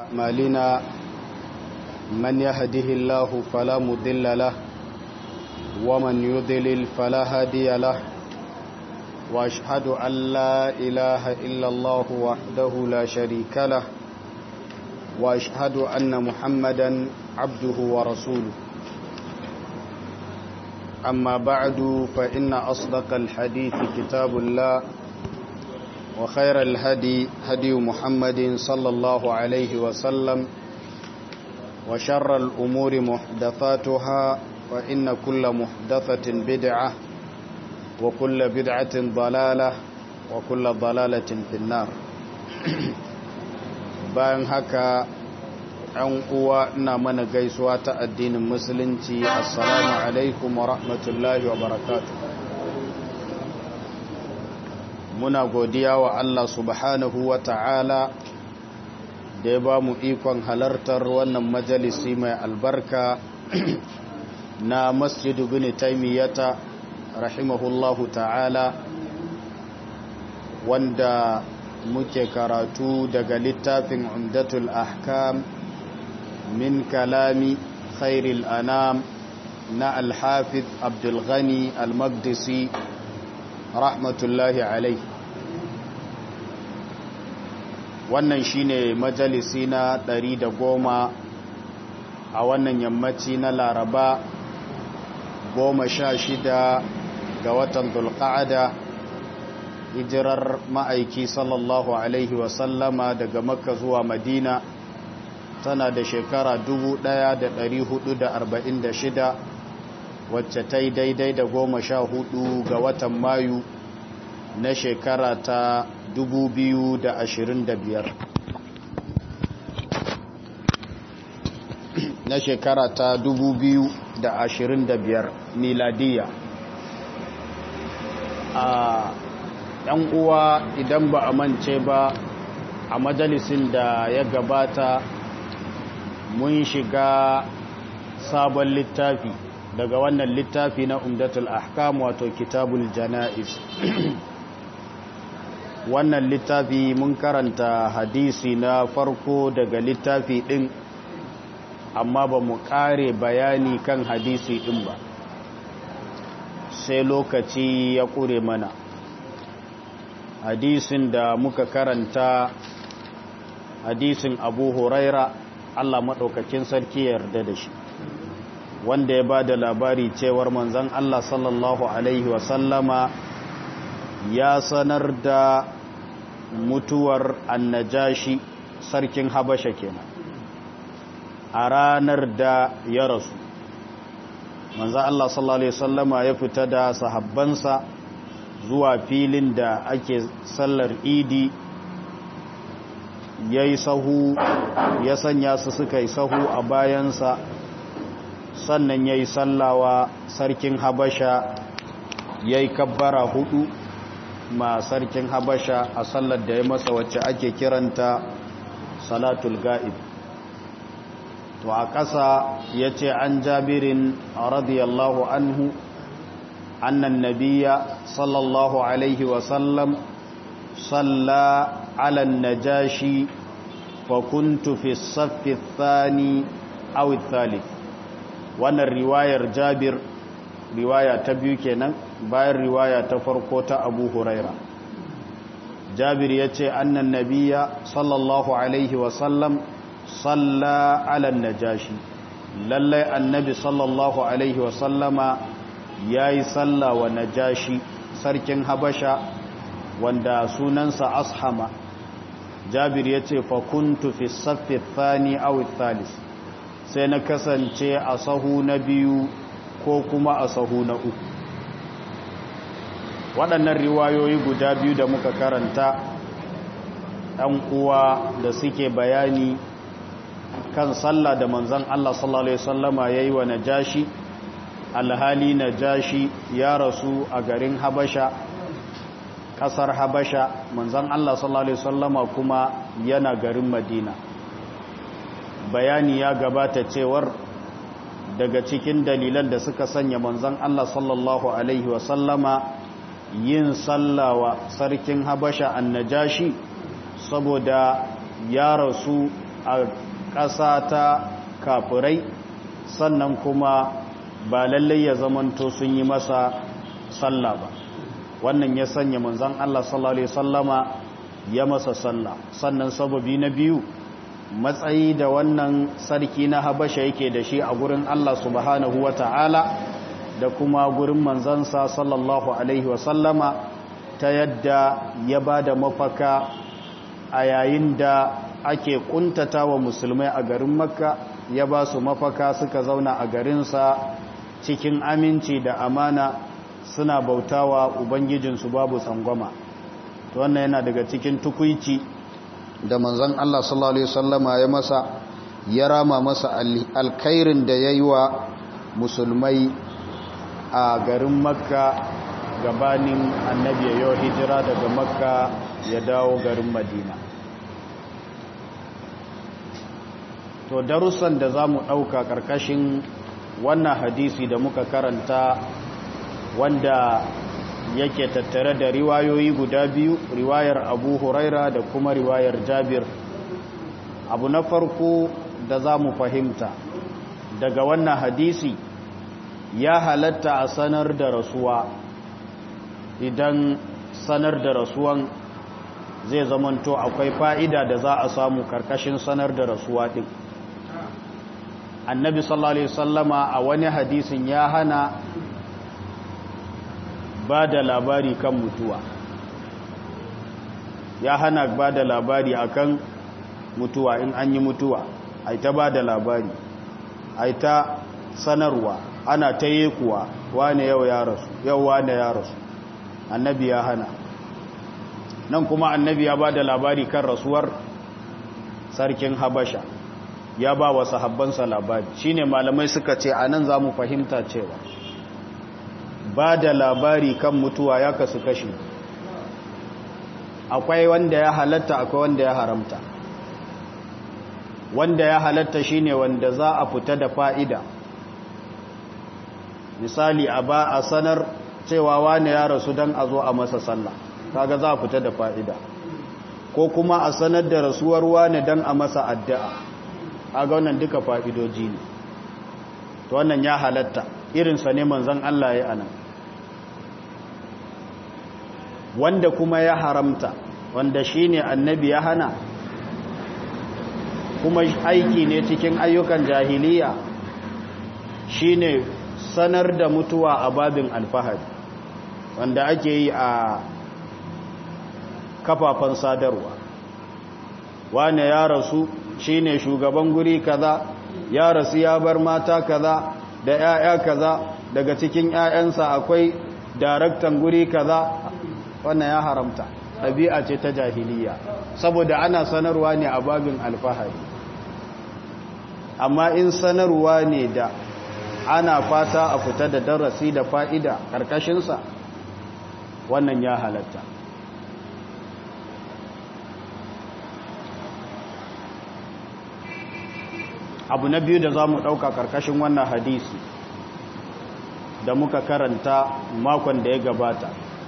أعمالنا من يهده الله فلا مضل له ومن يضلل فلا هادي له وأشهد أن لا إله إلا الله وحده لا شريك له وأشهد أن محمدا عبده ورسوله أما بعد فإن أصدق الحديث كتاب الله وخير الهدي هدي محمد صلى الله عليه وسلم وشر الأمور محدثاتها فإن كل محدثة بدعة وكل بدعة ضلالة وكل ضلالة في النار bayan haka ‘yan uwa ina mana gaisuwa ta addinin musulunci assalamu alaikum wa rahmatullahi wa barakatu muna godiya wa Allah subhanahu wa ta'ala da ya ba mu ikon halartar wannan majalisi mai albarka na masjidu bin taimiyyata rahimahullahu ta'ala wanda muke karatu daga littafin umdatul ahkam min kalami khairil anam na alhafiz abdulghani almagdisi rahmatullahi alai wannan shine majalisi na ɗari da goma a wannan yammaci na laraba goma sha shida ga watan dulƙa'ada hijirar ma'aiki sallallahu alaihi wasallama daga makka zuwa madina tana da shekara 1446 wacce ta yi daidai da goma sha hudu ga watan mayu na shekara ta 2025 na shekara ta 2025 miladiya a yan uwa idan ba a mance ba a majalisin da ya gabata mun shiga sabon littafi daga wannan littafi na umdatul ahkam wato kitabul jana'iz wannan littafi mun karanta hadisi na farko daga littafi din amma ba mu kare bayani kan hadisi din ba sai lokaci ya kure mana hadisin da muka karanta hadisin abu huraira Allah maɗaukakin sarki yarda da shi wanda ya ba da labari cewar manzan Allah sallallahu Alaihi wasallama ya sanar da mutuwar annajashi sarkin habasha kenan a ranar da ya rasu manzan Allah sallallahu Alaihi wasallama ya fita da sahabbansa zuwa filin da ake sallar idi ya yi sahu ya sanya su suka yi sahu a bayansa sannan ya yi sallawa sarkin habasha ya yi kabbara hudu ma sarkin habasha a sallar da ya masa wacce ake kiranta salatul ga'ib to a ƙasa ya ce an jabirin radiyallahu anhu annan nabiya sallallahu alaihi wasallam salla على النجاشي فكنت في الصف الثاني أو الثالث وانا الرواية جابر رواية تبيكنا باي الرواية تفرقوة أبو هريرة جابر يتي أن النبي صلى الله عليه وسلم صلى على النجاشي للي النبي صلى الله عليه وسلم ياي صلى ونجاشي سركن هبشا wanda sunansa ashama jabir ya ce fakuntu fi saffi thani aw thalis sai na kasance a sahu na biyu ko kuma a sahu na uku waɗannan riwayoyi guda biyu da muka karanta ɗan uwa da suke bayani kan sallah da manzan Allah sallallahu Alaihi wasallama ya yi wa najashi alhali najashi ya rasu a garin habasha kasar habasha manzan Allah sallallahu Alaihi wasallama kuma yana garin madina bayani ya gabata cewar daga cikin dalilan da suka sanya manzan Allah sallallahu Alaihi wasallama yin sallawa sarkin habasha annajashi saboda ya rasu a ƙasa ta kafirai sannan kuma ba lallai ya zamanto sun yi masa sallah ba wannan ya sanya manzan Allah sallallahu Alaihi sallama ya masa sallah sannan sababi na biyu matsayi da wannan sarki na habasha yake da shi a gurin Allah subhanahu wa ta'ala da kuma gurin manzansa sallallahu Alaihi wasallama ta yadda ya ba da mafaka a yayin da ake kuntata wa musulmai a garin makka ya ba su mafaka suka zauna a garinsa cikin aminci da amana suna bautawa ubangijinsu babu tsangwama to wannan yana daga cikin tukuici da manzon Allah sallallahu alaihi wasallama ya masa ya rama masa alkhairin da yayi wa musulmai a garin makka gabanin annabi ya hijira daga makka ya dawo garin madina to darussan da za mu ɗauka ƙarƙashin wannan hadisi da muka karanta wanda yake tattare da riwayoyi guda biyu riwayar abu huraira da kuma riwayar jabir abu na farko da za mu fahimta daga wannan hadisi ya halatta a sanar da rasuwa idan sanar da rasuwan zai zamanto akwai fa'ida da za a samu karkashin sanar da rasuwa ɗin annabi sallallahu alaihi sallama a wani hadisin ya hana ba da labari kan mutuwa ya hana ba da labari akan mutuwa in an yi mutuwa ai ta ba da labari ai ta sanarwa ana ta yi kuwa wane yau ya rasu yau wane ya rasu annabi ya hana nan kuma annabi ya ba da labari kan rasuwar sarkin habasha ya ba wa sahabbansa labari shine malamai suka ce a nan za mu fahimta cewa ba da labari kan mutuwa ya kasu kashi akwai wanda ya halatta akwai wanda ya haramta wanda ya halatta shine wanda za a fita da fa'ida misali a ba a sanar cewa wane ya rasu don a zo a masa sallah kaga za a fita da fa'ida ko kuma a sanar da rasuwar wane don a masa addu'a aga wannan duka fa'idoji ne to wannan ya halatta irinsa ne manzan Allah ya anan wanda kuma ya haramta wanda shi ne annabi ya hana kuma aiki ne cikin ayyukan jahiliya shi ne sanar da mutuwa a babin alfahari wanda ake yi a kafafen sadarwa wane ya rasu shine shugaban guri kaza ya rasu ya bar mata kaza da 'ya'ya kaza daga cikin 'ya'yansa akwai daraktan guri kaza wannan ya haramta ɗabi'a ce ta jahiliya saboda ana sanarwa ne a babin alfahari amma in sanarwa ne da ana fata a fita da darasi da fa'ida ƙarƙashinsa wannan ya halatta abu na biyu da za mu ɗauka ƙarƙashin wannan hadisi da muka karanta makon da ya gabata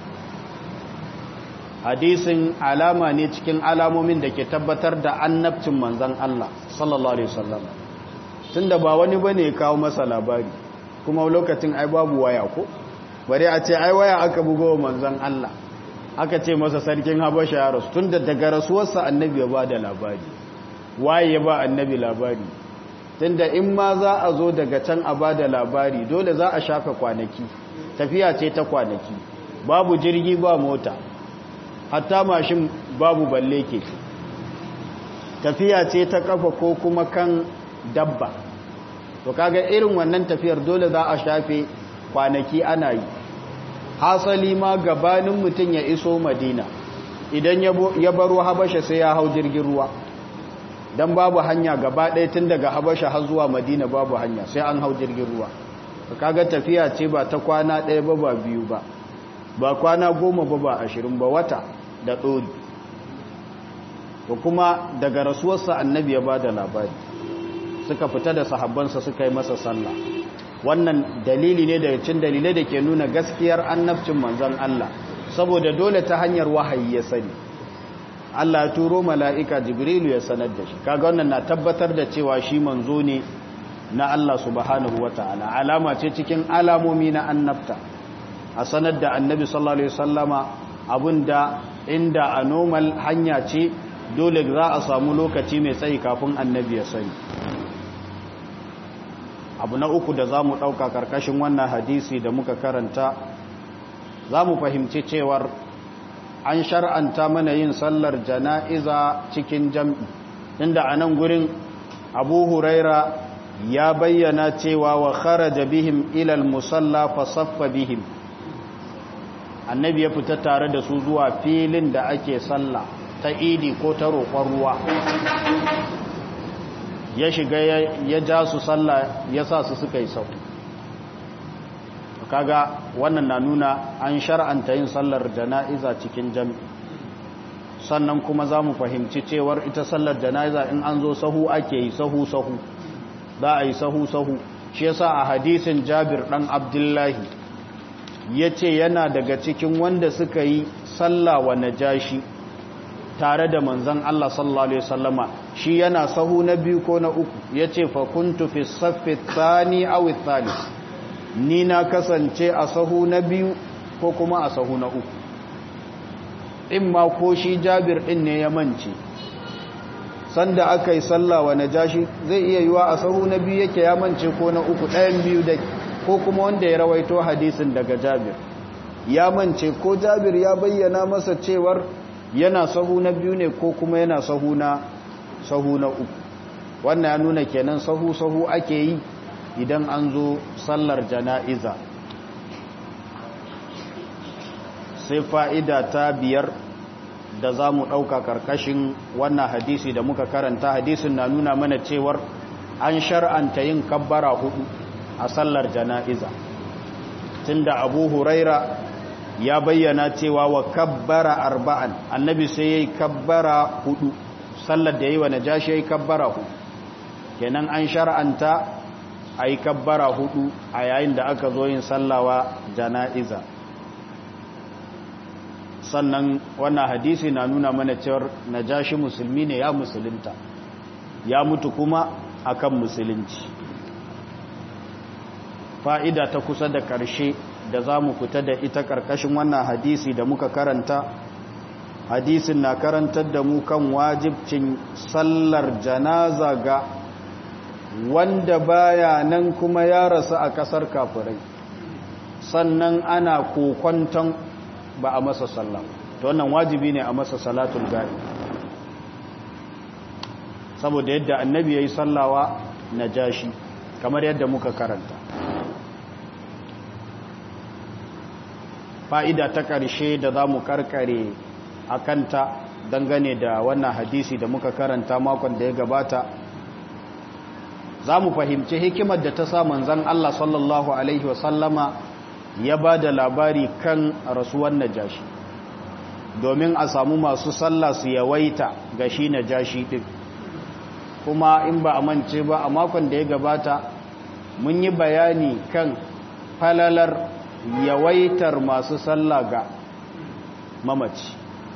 hadisin alama ne cikin alamomin da ke tabbatar da annabcin manzan Allah sallallahu Alaihi wasallam tun da ba wani ba ne kawo masa labari kuma lokacin ai babu waya ko bari a ce ai waya aka bugo wa manzan Allah aka ce masa sarkin habasha ya rasu tun da daga rasuwarsa annabi ya ba da labari waye ya ba annabi labari tunda in ma za a zo daga can a ba da labari dole za a shafa kwanaki tafiya ce ta kwanaki babu jirgi ba mota hatta mashin babu balle ke tafiya ce ta kafa ko kuma kan dabba to kaga irin wannan tafiyar dole za a shafe kwanaki ana yi hasali ma gabanin mutum ya iso madina idan ya baro habasha sai ya hau jirgin ruwa don babu hanya gaba ɗaya tun daga habasha har zuwa madina babu hanya sai an hau jirgin ruwa kaga tafiya ce ba ta kwana ɗaya ba ba biyu ba ba kwana goma ba ba ashirin ba wata da ɗori to kuma daga rasuwarsa annabi ya ba da labari suka fita da sahabbansa suka yi masa sallah wannan dalili ne daga cin dalilai da ke nuna gaskiyar annabcin manzon Allah saboda dole ta hanyar wahayi ya sani Allah ya turo mala'ika jibrilu ya sanar da shi kaga wannan na tabbatar da cewa shi manzo ne na Allah subhanahu wata'ala alama ce cikin alamomi na annabta a sanar da annabi sallallahu alaihi wasallama abinda inda a normal hanya ce dole za a samu lokaci mai tsayi kafin annabi ya sani abu na uku da za mu ɗauka ƙarƙashin wannan hadisi da muka karanta za mu fahimci cewar an shar'anta mana yin sallar jana'iza cikin jam'i inda a nan gurin abu huraira ya bayyana cewa wa kharaja bihim ilal musalla fa saffa bihim annabi ya fita tare da su zuwa filin da ake sallah ta idi ko ta roƙon ruwa ya shiga ya ja su sallah ya sa su suka yi sau kaga wannan na nuna an shar'anta yin sallar jana'iza cikin jami sannan kuma za mu fahimci cewar ita sallar jana'iza in an zo sahu ake yi sahu-sahu za a yi sahu-sahu shi yasa a hadisin jabir dan abdullahi ya ce yana daga cikin wanda suka yi sallah wa najashi tare da manzan Allah sallallahu Alaihi wasallama shi yana sahu na biyu ko na uku ya ce fakuntu fi saffi tsani awi thalis ni na kasance a sahu na biyu ko kuma a sahu na uku in ma ko shi jabir din ne ya mance sanda aka yi sallah wa najashi zai iya yiwa a sahu na biyu yake ya mance ko na uku ɗayan biyu da ko kuma wanda ya rawaito hadisin daga jabir ya mance ko jabir ya bayyana masa cewar yana sahu na biyu ne ko kuma yana sahu na sahu na uku wannan ya nuna kenan sahu sahu ake yi idan an zo sallar jana'iza sai fa'ida ta biyar da za mu ɗauka ƙarƙashin wannan hadisi da muka karanta hadisin na nuna mana cewar an shar'anta yin kabbara hudu a sallar jana'iza tunda abu huraira ya bayyana cewa wa kabbara arba'an annabi sai ya yi kabbara hudu sallar da yi wa najashi ya yi kabbara hudu kenan an shar'anta a yi kabbara hudu a yayin da aka zo yin sallawa jana'iza sannan wannan hadisi na nuna mana cewar najashi musulmi ne ya musulunta ya mutu kuma akan musulunci fa'ida ta kusa da ƙarshe da za mu fita da ita ƙarƙashin wannan hadisi da muka karanta hadisin na karantar da mu kan wajibcin sallar janaza ga wanda baya nan kuma ya rasu a ƙasar kafirai sannan ana kokwanton ba a masa sallah ta wannan wajibi ne a masa salatul gari saboda yadda annabi ya yi sallawa na jashi kamar yadda muka karanta fa'ida ta ƙarshe da za mu karkare a kanta dangane da wannan hadisi da muka karanta makon da ya gabata za mu fahimci hikimar da ta sa manzan Allah sallallahu Alaihi wasallama ya ba da labari kan rasuwan najashi domin a samu masu sallah su yawaita ga shi najashi ɗin kuma in ba a mance ba a makon da ya gabata mun yi bayani kan falalar yawaitar masu sallah ga mamaci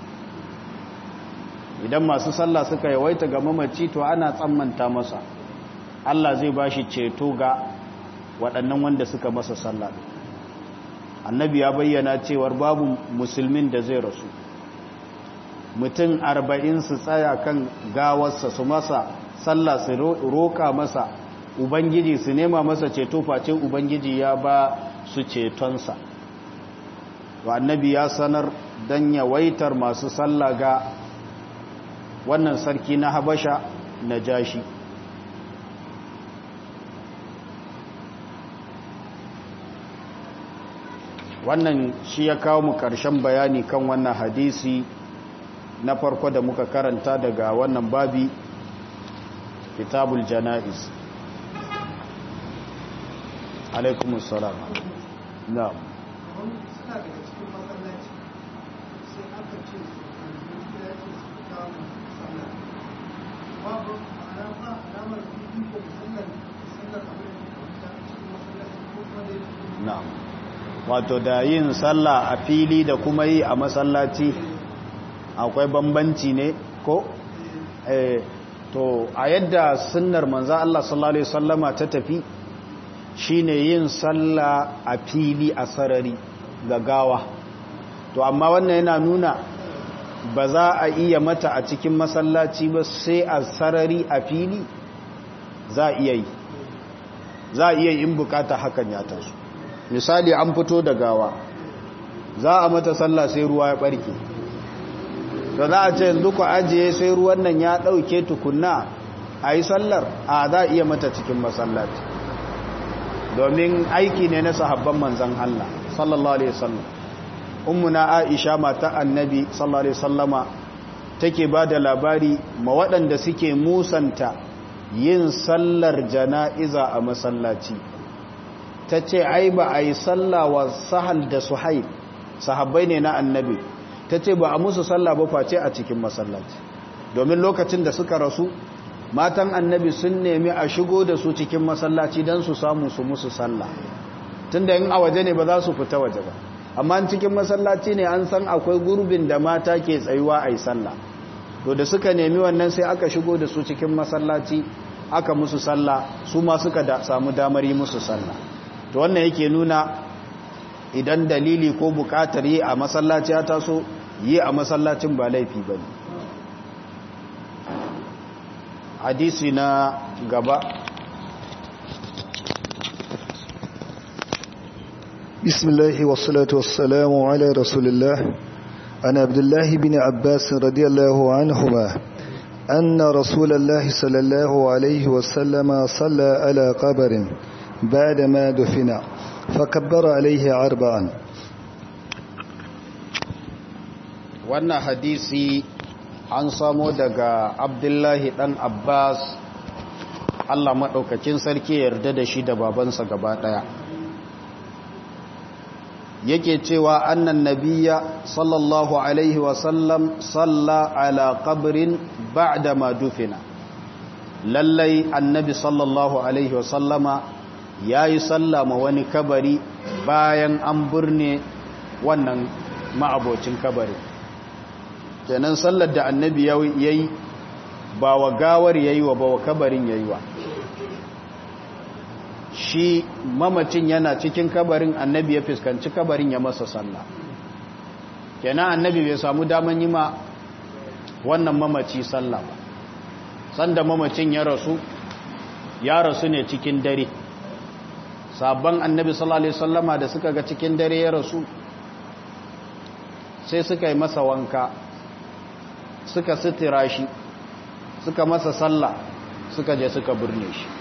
idan masu sallah suka yawaita ga mamaci to ana tsammanta masa Allah zai ba shi ceto ga waɗannan wanda suka masa sallah annabi ya bayyana cewar babu musulmin da zai rasu mutum arba'in su tsaya kan gawarsa su masa sallah su roƙa masa ubangiji su nema masa ceto face ubangiji ya ba su cetonsa wa annabi ya sanar don yawaitar masu sallah ga wannan sarki na habasha na jashi wannan shi ya kawo mu ƙarshen bayani kan wannan hadisi na farko da muka karanta daga wannan babi kitabul jana'iz alaikumus salam na'am na'am wato da yin sallah a fili da kuma yi a masallaci akwai bambanci ne ko eh to a yadda sunnar manzo Allah sallallahu alaihi wasallama ta tafi shine yin sallah a fili a sarari ga gawa to amma wannan yana nuna ba za a iya mata a cikin masallaci ba sai a sarari a fili za a iya yi za a iya yin bukata hakan ya taso misali an fito da gawa za a mata sallah sai ruwa ya barke to za a ce yanzu ku ajiye sai ruwan nan ya ɗauke tukunna a yi sallar a za a iya mata cikin masallaci domin aiki ne na sahabban manzan Allah sallallahu alaihi wasallam ummuna Aisha mata annabi sallallahu alaihi wasallama take ba da labari ma waɗanda suke musanta yin sallar jana'iza a masallaci ta ce ai ba a yi sallawa sahal da suhaib sahabbai ne na annabi ta ce ba a musu sallah ba face a cikin masallaci domin lokacin da suka rasu matan annabi sun nemi a shigo da su cikin masallaci don su samu su musu sallah tunda in a waje ne ba za su fita waje ba amma cikin masallaci ne an san akwai gurbin da mata ke tsayuwa a yi sallah to da suka nemi wannan sai aka shigo da su cikin masallaci aka musu sallah su ma suka da, samu damar yi musu sallah to wannan yake nuna idan dalili ko bukatar yi a masallaci ya taso yi a masallacin ba laifi ba ne hadisi na gaba بسم الله والصلاة والسلام على رسول الله عن عبد الله بن عباس رضي الله عنهما أن رسول الله صلى الله عليه وسلم صلى على قبر بعدما دفن فكبر عليه أربعا wannan hadisi an samo daga abdullahi dan abbas allah maɗaukakin sarki yarda da shi da babansa gaba ɗaya yake cewa annan nabiya sallallahu alaihi wasallam salla ala qabrin ba'da ma dufina lallai annabi sallallahu alaihi wasallama ya yi sallama wani kabari bayan an burne wannan ma'abocin kabari kenan sallar da annabi ya yi ba wa gawar ya yi wa ba wa kabarin ya yi wa shi mamacin yana cikin kabarin annabi ya fuskanci kabarin ya masa sallah kenan annabi bai samu daman yi ma wannan mamaci sallah ba sanda mamacin ya rasu ya rasu ne cikin dare sabon annabi sallallahu alaihi wasallama da suka ga cikin dare ya rasu sai suka yi masa wanka suka sitira shi suka masa sallah suka je suka burne shi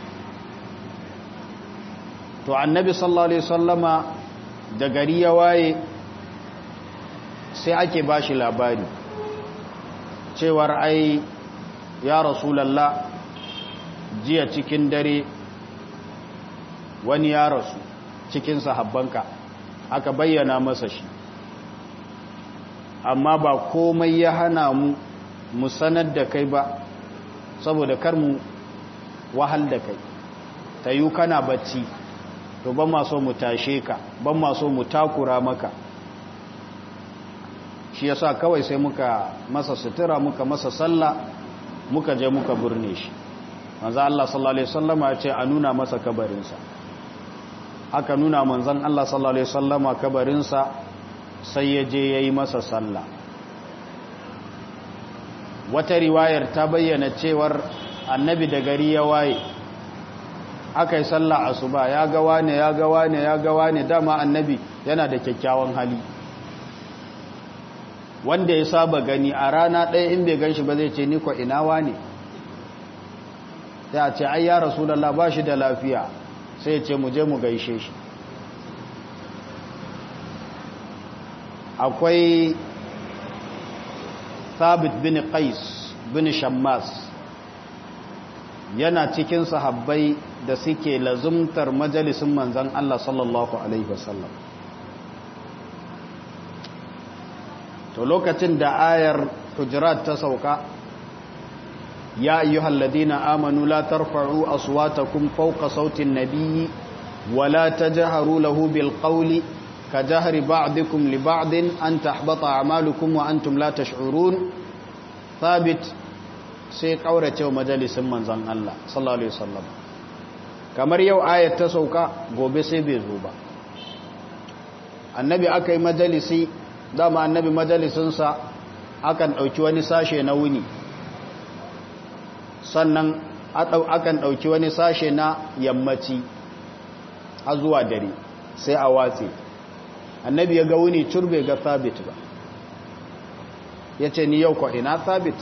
to annabi sallallahu alaihi wasallama da gari ya waye sai ake bashi labari cewar ai ya rasulallah jiya cikin dare wani ya rasu cikin sahabbanka aka bayyana masa shi amma ba komai ya hana mu mu sanar da kai ba saboda kar mu wahal da kai ta yi kana bacci to ban maso mu tashe ka ban maso mu takura maka shi yasa kawai sai muka masa sutura muka masa sallah muka je muka burne shi manzo Allah sallallahu alaihi wasallama ya ce a nuna masa kabarinsa aka nuna manzon Allah sallallahu alaihi wasallama kabarinsa sai ya je yayi masa sallah wata riwayar ta bayyana cewar annabi da gari ya waye aka yi sallah asuba ya ga wane ya ga wane ya ga wane dama annabi yana da kyakkyawan hali wanda ya saba gani a rana ɗaya in bai gan shi ba zai ce niko ina wane sai a ce ai ya rasulallah ba shi da lafiya sai ce mu je mu gaishe shi akwai thabit bin qais bin shammas yana cikin sahabbai da suke lazumtar majalisun manzan Allah sallallahu alaihi wasallam to lokacin da ayar hujurat ta sauka ya ayyuhal ladina amanu la tarfa'u aswatakum fawqa sautin nabiyyi wa la tajharu lahu bil qawli ka jahri ba'dikum li ba'din an tahbata a'malukum wa antum la tash'urun thabit sai kaurace wa majalisin manzon Allah sallallahu alaihi wasallam kamar yau ayat ta sauka gobe sai bai zo ba annabi aka yi majalisi dama annabi majalisinsa akan ɗauki wani sashe na wuni sannan akan ɗauki wani sashe na yammaci a zuwa dare sai a watse annabi ya ga wuni turbe ga sabit ba ya ce ni yau kwaɗina sabit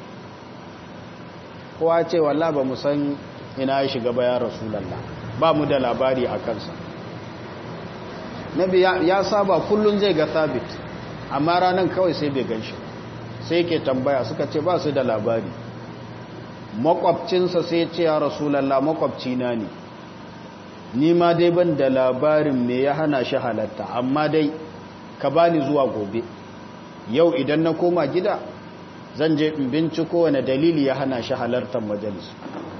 kowa ce walla ba mu san ina ya shiga bayan rasulallah ba mu da labari a kansa nabi ya saba kullum zai ga sabit amma ranar kawai sai bai gan shi sai ke tambaya suka ce ba su da labari makwabcinsa sai ce ya rasulallah makwabcina ne ni ma dai ban da labarin me ya hana shi halatta amma dai ka bani zuwa gobe yau idan na koma gida zan je in binciko wani dalili ya hana shi halartar majalis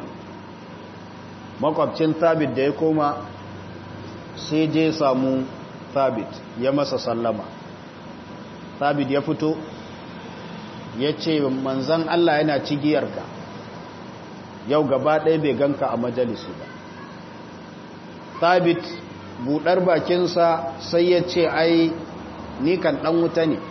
makwabcin sabit da ya koma sai je samu sabit ya masa sallama sabit ya fito ya ce manzan Allah yana cigiyarka yau gaba ɗaya bai ganka a majalisu ba sabit buɗar bakinsa sai ya ce ai ni kan ɗan wuta ne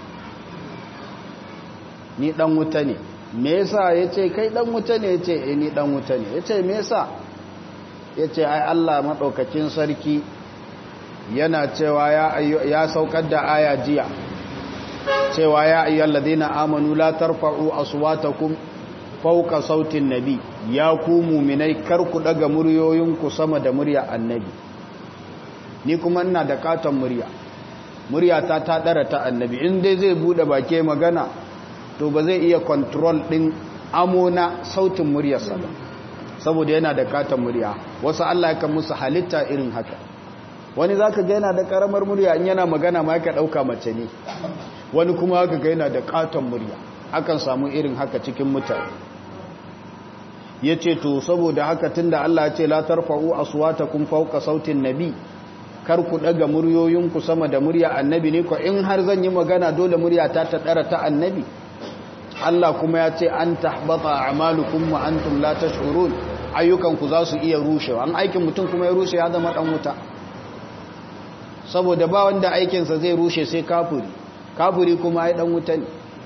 ni ɗan wuta ne me yasa ya ce kai ɗan wuta ne ya ce e ni ɗan wuta ne ya ce me yasa ya ce ai Allah maɗaukakin sarki yana cewa ya saukar da aya jiya cewa ya ayyar ladina amanu la tarfa'u aswatakum fauka sautin nabi ya ku muminai kar ku daga muryoyinku sama da murya annabi ni kuma ina da katon murya murya ta ta dara ta annabi in dai zai bude bake magana to ba zai iya control din amona sautin muryarsa ba saboda yana da katon murya wasu Allah ya kan musu halitta irin haka wani zaka ga yana da karamar murya in yana magana ma yaka dauka mace ne wani kuma haka ga yana da katon murya akan samu irin haka cikin mutane ya ce to saboda haka tunda Allah ya ce la tarfa'u aswatakum fawqa sautin nabi kar ku daga muryoyinku sama da murya annabi ne ko in har zan yi magana dole murya ta ta dara ta annabi Allah kuma ya ce an tahbata a'malukum wa antum la tash'urun ayyukanku za su iya rushewa an aikin mutum kuma ya rushe ya zama dan wuta saboda ba wanda aikinsa zai rushe sai kafiri kafiri kuma ai dan wuta ne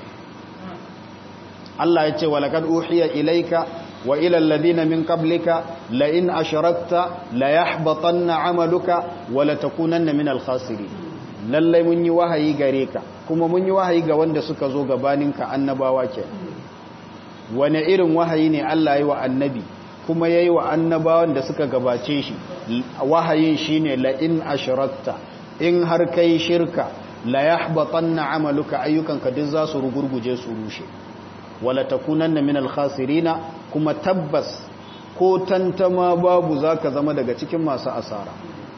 Allah ya ce walaqad uhiya ilayka wa ila alladhina min qablika la in ashrakta la yahbatanna 'amaluka wa la takunanna min al-khasirin lalle mun yi wahayi gare ka kuma mun yi wahayi ga wanda suka zo gabaninka annabawa ke wane irin wahayi ne Allah yi wa annabi kuma yayi wa annabawan da suka gabace shi wahayin shine la in ashrakta in har kai shirka la yahbatanna 'amaluka ayyukanka duk za su rugurguje su rushe wala takunanna minal khasirina kuma tabbas ko tantama babu zaka zama daga cikin masu asara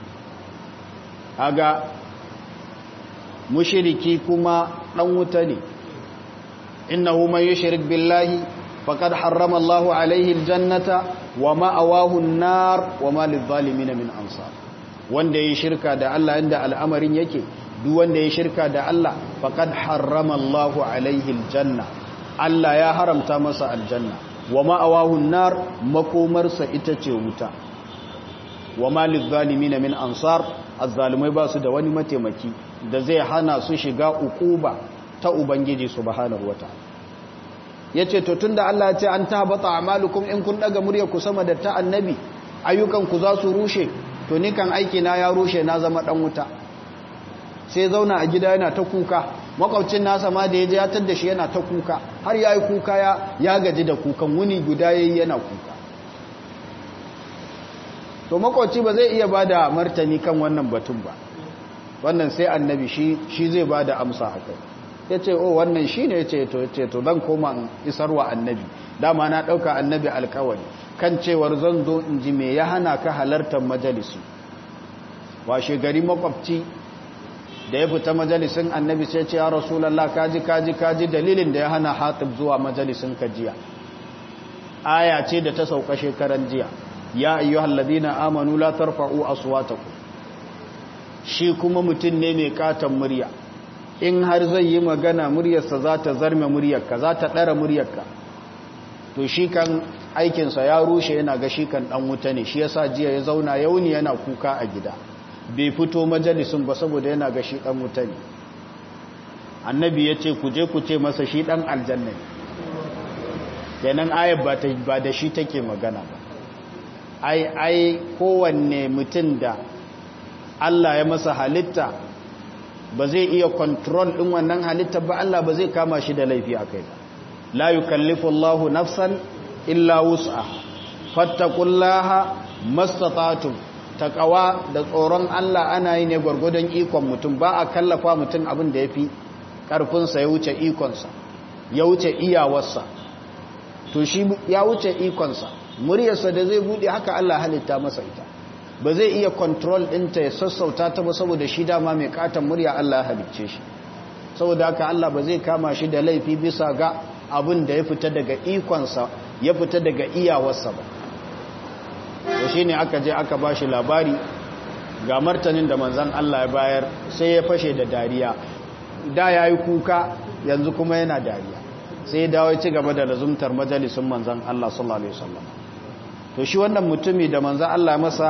aga mushriki kuma dan wuta ne innahu man yushrik billahi faqad harrama Allahu alaihi aljannata wa ma'awahu an-nar wa ma lidh-dhalimin min ansar wanda yayi shirka da Allah inda al'amarin yake duk wanda yayi shirka da Allah faqad harrama Allahu alaihi aljanna Allah ya haramta masa aljanna wa ma'awahun nar makomarsa ita ce wuta wa malil zalimina min ansar azzalimai ba su da wani mataimaki da zai hana su shiga ukuba ta ubangiji subhanahu wataala yace to tunda Allah ya ce an tabata a'malukum in kun daga murya ku sama da ta annabi ayyukan ku za su rushe to ni kan aiki na ya rushe na zama dan wuta sai zauna a gida yana ta kuka makwabcin nasa ma da ya je ya tadda shi yana ta kuka har ya yi kuka ya gaji da kukan wuni guda ya yi yana kuka to makwabci ba zai iya ba da martani kan wannan batun ba wannan sai annabi shi zai ba da amsa a kai ya ce o wannan shi ne ya ce to zan koma isarwa annabi dama na ɗauka annabi alkawari kan cewar zan zo in ji me ya hana ka halartar majalisi washe gari makwabci da ya fita majalisin annabi sai ce ya rasulallah kaji kaji kaji dalilin da ya hana hatib zuwa majalisin kajiya aya ce da ta sauka shekaran jiya ya ayyuhal ladina amanu la tarfa'u aswatakum shi kuma mutum ne mai katon murya in har zai yi magana muryarsa za ta zarme muryarka za ta ɗara muryarka to shi kan aikinsa ya rushe yana ga shi kan ɗan wuta ne shi yasa jiya ya zauna yauni yana kuka a gida bai fito majalisun ba saboda yana ga shi ɗan wuta ne annabi ya ce ku je ku ce masa shi ɗan aljanna ne kenan ayat ba da shi take magana ba ai ai kowanne mutum da Allah ya masa halitta ba zai iya control ɗin wannan halitta ba Allah ba zai kama shi da laifi a kai ba la yukallifu Allahu nafsan illa wus'a fattaqullaha mastata'tum taqwa da tsoron Allah ana yi ne gwargwadon ikon mutum ba a kallafa mutum abin da yafi karfin sa ya wuce ikon sa ya wuce iyawarsa to shi ya wuce ikon sa muryarsa da zai bude haka Allah halitta masa ita ba zai iya control ɗinta ya sassauta ta ba saboda shi dama mai katon murya Allah ya halicce shi saboda haka Allah ba zai kama shi da laifi bisa ga abin da ya fita daga ikonsa ya fita daga iyawarsa ba to shi ne aka je aka ba shi labari ga martanin da manzan Allah ya bayar sai ya fashe da dariya da ya yi kuka yanzu kuma yana dariya sai ya dawo ci gaba da lazumtar majalisun manzan Allah sallallahu alaihi wasallam to shi wannan mutumi da manzan Allah masa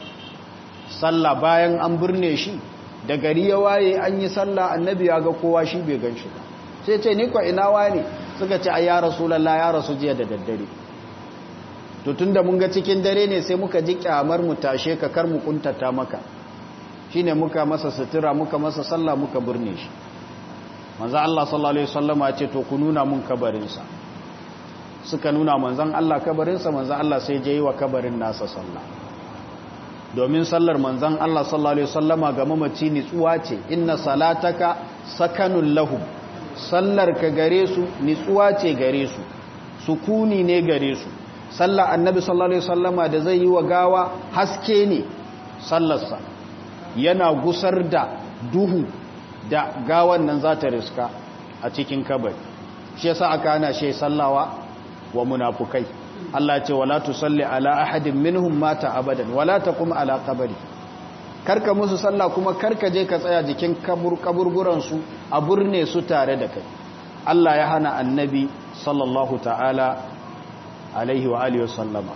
sallah bayan an birne shi da gari ya waye an yi sallah annabi ya ga kowa shi bai gan shi ba sai ce ni kwa ina wane suka ce ai ya rasulullah ya rasu jiya da daddare to tunda mun ga cikin dare ne sai muka ji kyamar mu tashe ka kar mu kuntata maka shine muka masa sutura muka masa sallah muka birne shi manzo Allah sallallahu alaihi wasallama ya ce to ku nuna mun kabarin sa suka nuna manzon Allah kabarin sa manzon Allah sai je yi wa kabarin nasa sallah domin sallar manzan Allah sallallahu Alaihi wasallama ga mamaci nitsuwa ce inna salataka sakanun lahum sallar ka gare su nitsuwa ce gare su sukuni ne gare su sallar annabi sallallahu Alaihi wasallama da zai yi wa gawa haske ne sallarsa yana gusar da duhu da gawan nan za ta riska a cikin kabari shi yasa aka hana shi sallawa wa munafukai Allah ce wala tusalli ala ahadin minhum mata abadan wala taqum ala qabri karka musu sallah kuma karka je ka tsaya jikin kabur kaburburan su a burne su tare da kai Allah ya hana annabi sallallahu ta'ala alaihi wa alihi wasallama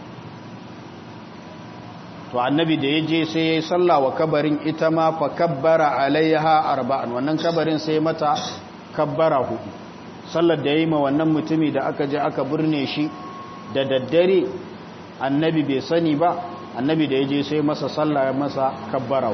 to annabi da yaje sai yayi sallah wa kabarin ita ma fa kabbara alaiha arba'an wannan kabarin sai mata kabbara hudu sallar da yayi ma wannan mutumi da aka je aka burne shi da daddare annabi bai sani ba annabi da ya je sai masa sallah ya masa kabbara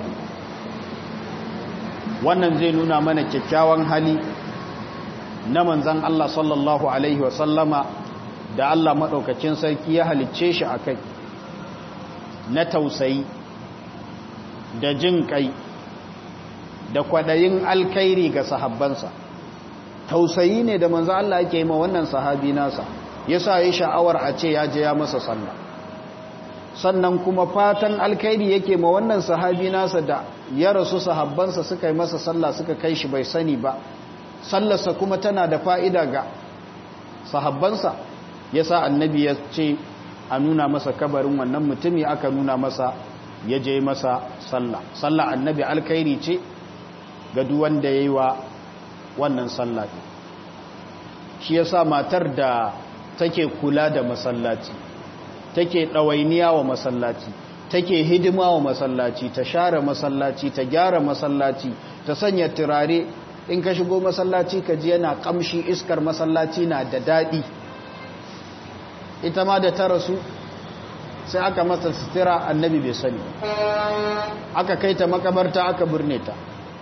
wannan zai nuna mana kyakkyawan hali na manzan Allah sallallahu alaihi wasallama da Allah maɗaukacin sarki ya halicce shi a kai na tausayi da jin kai da kwaɗayin alkairi ga sahabbansa tausayi ne da manzan Allah yake yi ma wannan sahabi nasa ya sa ya sha'awar a ce ya je ya masa sallah sannan kuma fatan alkairi yake ma wannan sahabi nasa da ya rasu sahabbansa suka yi masa sallah suka kai shi bai sani ba sallarsa kuma tana da fa'ida ga sahabbansa ya sa annabi ya ce a nuna masa kabarin wannan mutumi aka nuna masa ya je masa sallah sallah annabi alkairi ce ga duwanda ya yi wa wannan sallah shi ya sa matar da take kula da masallaci take ɗawainiya wa masallaci take hidima wa masallaci ta share masallaci ta gyara masallaci ta sanya turare in ka shigo masallaci ka ji yana kamshi iskar masallaci na da daɗi ita ma da ta rasu sai aka masa sutura annabi bai sani aka kai ta makabarta aka birne ta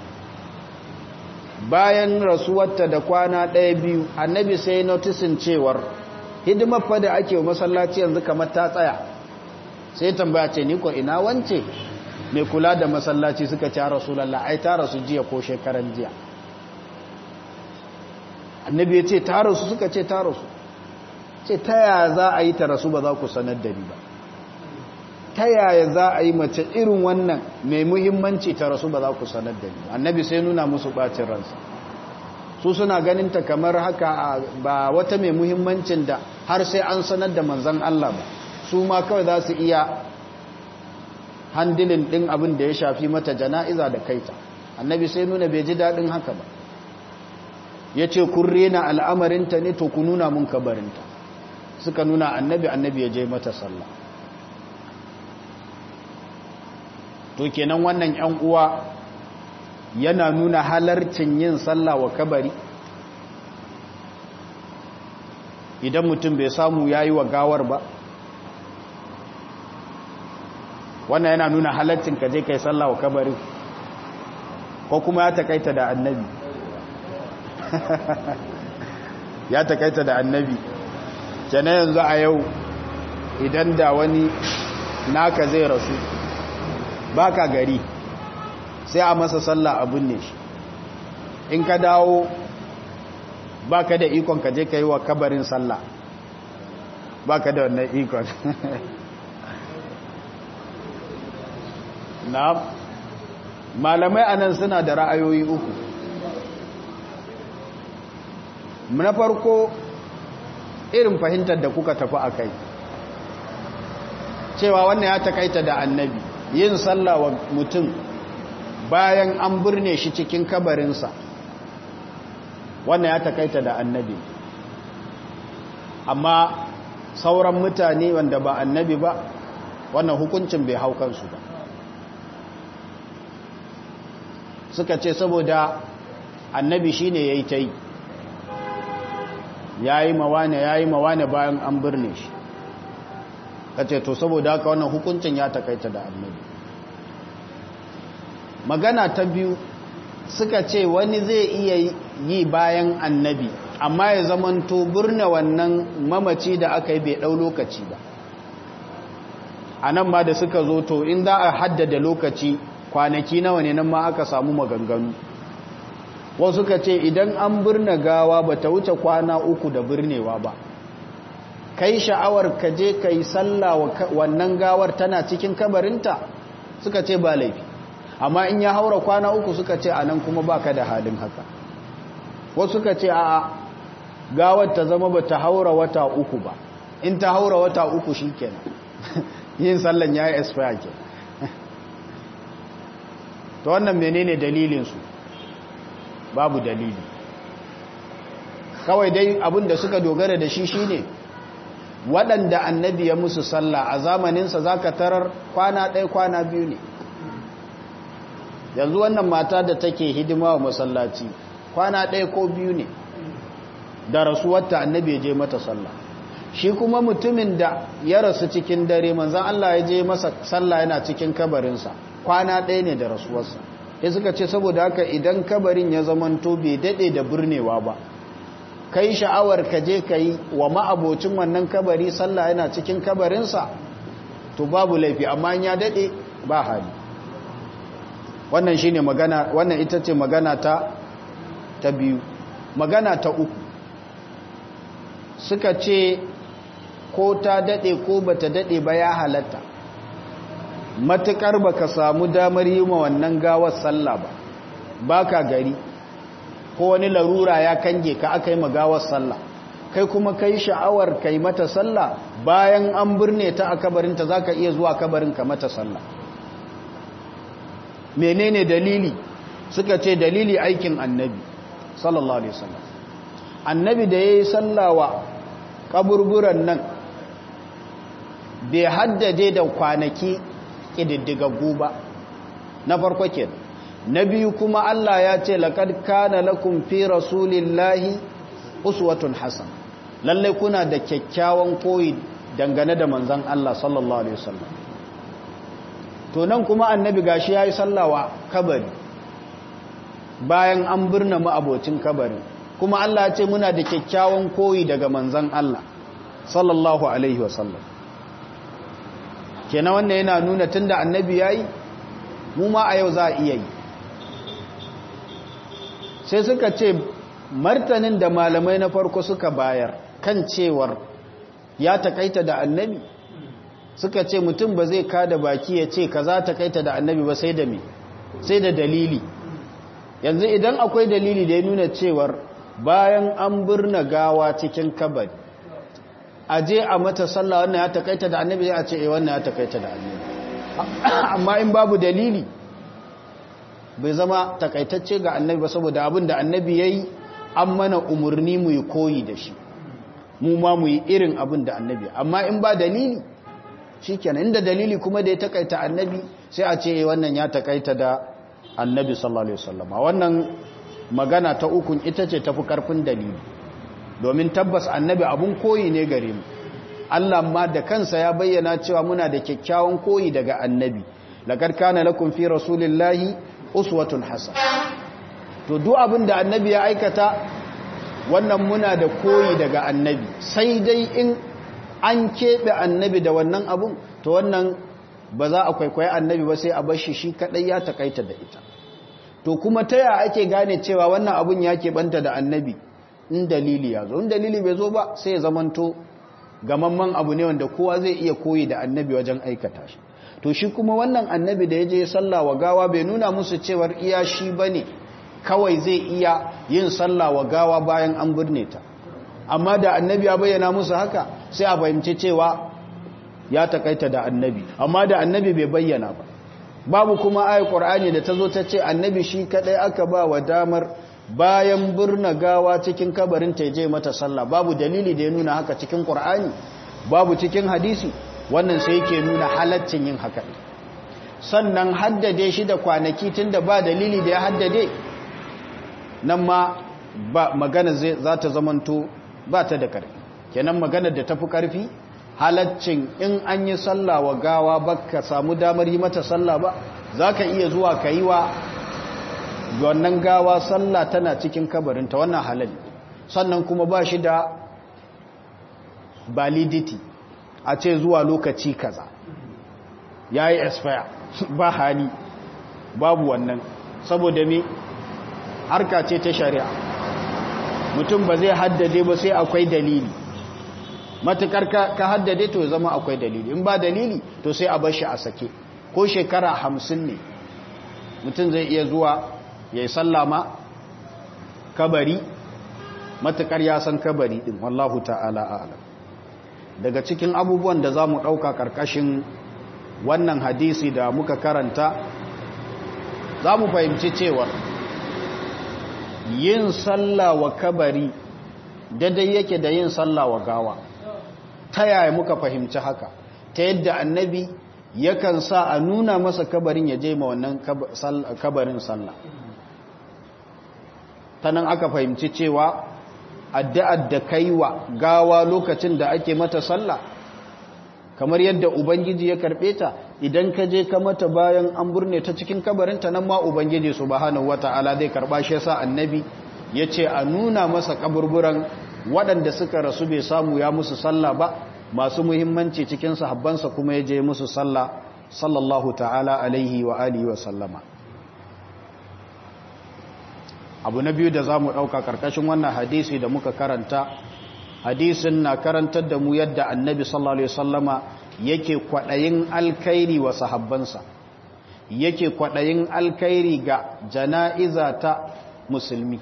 bayan rasuwarta da kwana ɗaya biyu annabi sai notisin cewar hidimar fa da ake wa masallaci yanzu kamar ta tsaya sai tambaya ce ni ko ina wance mai kula da masallaci suka ci rasulallah ai ta rasu jiya ko shekaran jiya annabi ya ce ta rasu suka ce ta rasu ce ta yaya za a yi ta rasu ba za ku sanar da ni ba ta yaya za a yi mace irin wannan mai muhimmanci ta rasu ba za ku sanar da ni annabi sai nuna musu bacin ransa su suna ganin ta kamar haka ba wata mai muhimmancin da har sai an sanar da manzan Allah ba su ma kawai za su iya handilin ɗin abin da ya shafi mata jana'iza da kaita annabi sai nuna bai ji daɗin haka ba ya ce kun rena al'amarinta ne to ku nuna mun kabarinta suka nuna annabi annabi ya je mata sallah to kenan wannan ‘yan uwa yana nuna halarcin yin sallah wa kabari idan mutum bai samu ya yi wa gawar ba wannan yana nuna halarcin ka je kai sallah wa kabari ko kuma ya takaita da annabi ya takaita da annabi kenan yanzu a yau idan da wani naka zai rasu baka gari sai a masa sallah abin ne shi in ka dawo baka da ikon ka je ka yi wa kabarin sallah baka da wannan ikon na malamai anan suna da ra'ayoyi uku na farko irin fahimtar da kuka tafi a kai cewa wannan ya takaita da annabi yin sallah wa mutum bayan an birne shi cikin kabarinsa wannan ya takaita da annabi amma sauran mutane wanda ba annabi ba wannan hukuncin bai hau kansu ba suka ce saboda annabi shine yayi ta yi yayi mawane yayi mawane bayan an birne shi kace to saboda haka wannan hukuncin ya takaita da annabi magana ta biyu suka ce wani zai iya yi bayan annabi amma ya zamanto birne wannan mamaci da aka yi bai ɗau lokaci ba a nan ma da suka zo to in za a haddada lokaci kwanaki nawa ne nan ma aka samu maganganu wasu suka ce idan an birne gawa ba ta wuce kwana uku da birnewa ba kai sha'awar ka je ka yi sallah wannan gawar tana cikin kabarinta suka ce ba laifi amma in ya haura kwana uku suka ce a nan kuma ba ka da halin haka wasu suka ce a gawar ta zama ba ta haura wata uku ba in ta haura wata uku shi kenan yin sallan ya yi expire ke ta wannan menene dalilinsu babu dalili kawai dai abin da suka dogara da shi shine waɗanda annabi ya musu sallah a zamaninsa za ka tarar kwana ɗaya kwana biyu ne yanzu wannan mata da take hidima wa masallaci kwana ɗaya ko biyu ne da rasuwarta annabi ya je mata sallah shi kuma mutumin da ya rasu cikin dare manzan Allah ya je masa sallah yana cikin kabarinsa kwana ɗaya ne da rasuwarsa ya suka ce saboda haka idan kabarin ya zamanto bai daɗe da birnewa ba kai sha'awar ka je ka yi wa ma'abocin wannan kabari sallah yana cikin kabarinsa to babu laifi amma ya daɗe ba hali wannan shine magana wannan ita ce magana ta ta biyu magana ta uku suka ce ko ta dade ko bata dade ba ya halatta matukar baka samu damar yi ma wannan gawar sallah ba baka gari ko wani larura ya kange ka aka yi magawar sallah kai kuma kai sha'awar kai mata sallah bayan an birne ta a kabarinta zaka iya zuwa kabarin ka mata sallah menene dalili suka ce dalili aikin annabi sallallahu alaihi wasallam annabi da yayi sallawa kaburburan nan bai haddade da kwanaki kididdigaggu ba na farko ke na biyu kuma Allah ya ce laqad kana lakum fi rasulillahi uswatun hasan lalle kuna da kyakkyawan koyi dangane da manzon Allah sallallahu alaihi wasallam to nan kuma annabi gashi yayi sallawa kabari bayan an birna mu abocin kabari kuma Allah ya ce muna da kyakkyawan koyi daga manzon Allah sallallahu alaihi wasallam kenan wannan yana nuna tunda annabi yayi mu ma a yau za a iya yi sai suka ce martanin da malamai na farko suka bayar kan cewar ya takaita da annabi suka ce mutum ba zai kada baki ya ce ka za ta kaita da annabi ba sai da me sai da dalili yanzu idan akwai dalili da ya nuna cewar bayan an birna gawa cikin kabari a je a mata sallah wannan ya takaita da annabi a ce eh wannan ya takaita da annabi amma in babu dalili bai zama takaitacce ga annabi ba saboda abin da annabi ya yi an mana umarni mu yi koyi da shi mu ma mu yi irin abin da annabi amma in ba dalili shi kenan inda dalili kuma da ya takaita annabi sai a ce wannan ya takaita da annabi sallallahu alaihi wasallam wannan magana ta ukun ita ce tafi karfin dalili domin tabbas annabi abun koyi ne gare mu Allah ma da kansa ya bayyana cewa muna da kyakkyawan koyi daga annabi laqad kana lakum fi rasulillahi uswatun hasana to duk abin da annabi ya aikata wannan muna da koyi daga annabi sai dai in an keɓe annabi da wannan abun to wannan ba za a kwaikwayi annabi ba sai a bashi shi kaɗai ya takaita da ita to kuma ta yaya ake gane cewa wannan abun ya keɓanta da annabi in dalili ya zo in dalili bai zo ba sai ya zamanto gamamman abu ne wanda kowa zai iya koyi da annabi wajen aikata shi to shi kuma wannan annabi da ya je sallah wa gawa bai nuna musu cewar iya shi ba ne kawai zai iya yin sallah wa gawa bayan an birne ta amma da annabi ya bayyana musu haka sai a fahimci cewa ya takaita da annabi amma da annabi bai bayyana ba babu kuma ayat qur'ani da tazo ta ce annabi shi kadai aka ba wa damar bayan birna gawa cikin kabarin ta je mata sallah babu dalili da ya nuna haka cikin qur'ani babu cikin hadisi wannan sai yake nuna halaccin yin haka sannan haddade shi da kwanaki tunda ba dalili da ya haddade nan ma ba magana za ta zamanto ba ta da ƙarfi kenan magana da tafi ƙarfi halaccin in an yi sallah wa gawa ba ka samu damar yi mata sallah ba za ka iya zuwa ka yi wa wannan gawa sallah tana cikin kabarinta wannan halal sannan kuma ba shi da validity a ce zuwa lokaci kaza ya yi expire ba hali babu wannan saboda me harka ce ta shari'a mutum ba zai haddade ba sai akwai dalili matukar ka haddade to zama akwai dalili in ba dalili to sai a bashi a sake ko shekara hamsin ne mutum zai iya zuwa ya yi sallama kabari matukar ya san kabari din wallahu ta'ala a'lam daga cikin abubuwan da za mu ɗauka ƙarƙashin wannan hadisi da muka karanta za mu fahimci cewar yin sallah wa kabari daidai yake da yin sallah wa gawa ta yaya muka fahimci haka ta yadda annabi yakan sa a nuna masa kabarin ya je ma wannan kabarin sallah ta nan aka fahimci cewa addu'ar da kaiwa gawa lokacin da ake mata sallah kamar yadda ubangiji ya karɓe ta idan ka je ka mata bayan an burne ta cikin kabarinta nan ma ubangiji subhanahu wata'ala zai karba shi yasa annabi yace a nuna masa kaburburan waɗanda suka rasu bai samu ya musu sallah ba masu muhimmanci cikin sahabbansa kuma ya je musu sallah sallallahu ta'ala alaihi wa alihi wa sallama abu na biyu da zamu dauka karkashin wannan hadisi da muka karanta hadisin na karantar da mu yadda annabi sallallahu alaihi wasallama yake kwaɗayin alkairi wa sahabbansa yake kwaɗayin alkairi ga jana'iza ta musulmi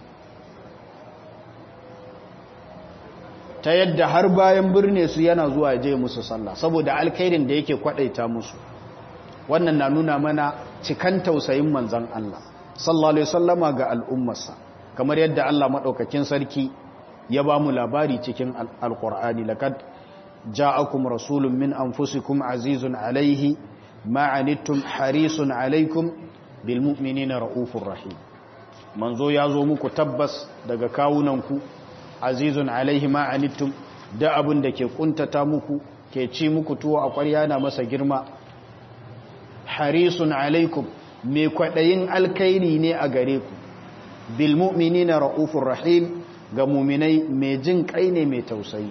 ta yadda har bayan birne su yana zuwa je musu sallah saboda alkairin da yake kwaɗaita musu wannan na nuna mana cikan tausayin manzan Allah sallallahu alaihi wasallama ga al'ummarsa kamar yadda Allah maɗaukakin sarki ya ba mu labari cikin alƙur'ani laqad جاءكم رسول من أنفسكم عزيز عليه ما عنتم حريص عليكم بالمؤمنين رؤوف رحيم منزو يازو muku tabbas daga kawunanku azizun alaihi ma anittum da abin da ke kuntata muku ke ci muku tuwo a ƙwarya na masa girma harisun alaikum mai kwaɗayin alkairi ne a gare ku bil mu'minina ra'ufur rahim ga muminai mai jin kai ne mai tausayi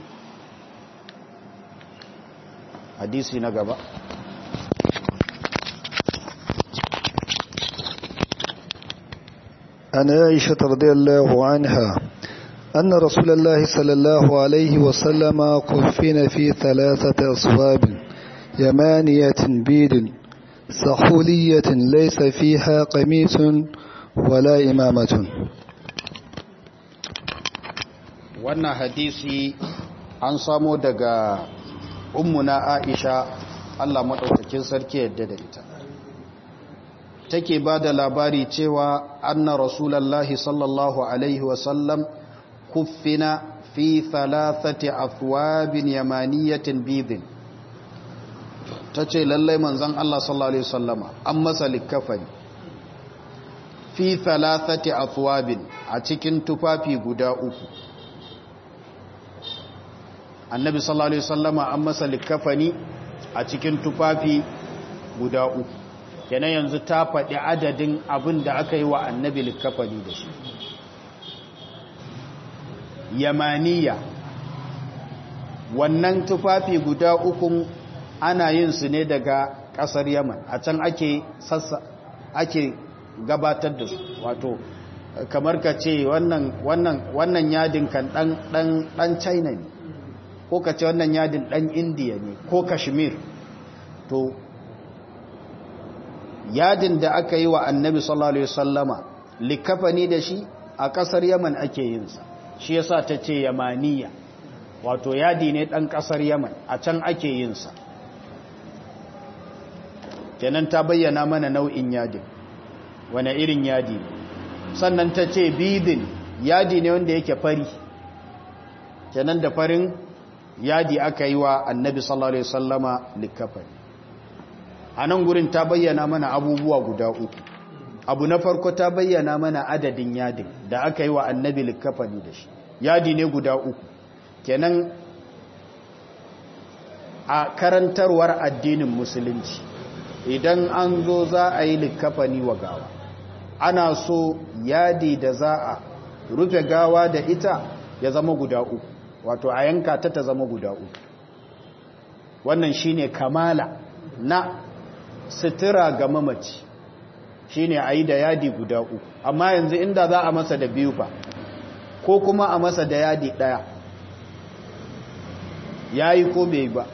hadisi na gaba عن عائشة رضي الله عنها أن رسول الله صلى الله عليه وسلم كفن في ثلاثة أصواب يمانية بيد سحولية ليس فيها قميص ولا إمامة wannan hadisi an samo daga ummuna aisha Allah maɗaukakin sarki yadda da ita take ba da labari cewa anna rasulallahi sallallahu alaihi wasallam kuffina fi thalathati athwabin yamaniyatin bidin ta ce lallai manzan Allah sallallahu alaihi wasallama an masa likafani fi thalathati athwabin a cikin tufafi guda uku annabi sallallahu alaihi wasallama an masa likafani a cikin tufafi guda uku kenan yanzu ta faɗi adadin abin da aka yi wa annabi likafani da shi yamaniya wannan tufafi guda ukun ana yin su ne daga ƙasar yaman a can ake sassa ake gabatar da su wato kamar ka ce wannan yadin kan ɗan china ne ko ka ce wannan yadin ɗan indiya ne ko kashmir to yadin da aka yi wa annabi sallallahu alaihi wasallama likafani da shi a ƙasar yaman ake yinsa shi yasa ta ce yamaniya wato yadi ne ɗan ƙasar yaman a can ake yinsa kenan ta bayyana mana nau'in yadin wane irin yadi ne sannan ta ce bidin yadi ne wanda yake fari kenan da farin yadi aka yi wa annabi sallallahu alaihi wasallama likafani a nan gurin ta bayyana mana abubuwa guda uku abu na farko ta bayyana mana adadin yadin da aka yi wa annabi likafani da shi yadi ne guda uku kenan a karantarwar addinin musulunci idan an zo za a yi likafani wa gawa ana so yadi da za a rufe gawa da ita ya zama guda uku wato a yanka ta ta zama guda uku wannan shine kamala na sutura ga mamaci shine a yi da yadi guda uku amma yanzu inda za a masa da biyu fa ko kuma a masa da yadi ɗaya ya yi ko bai ba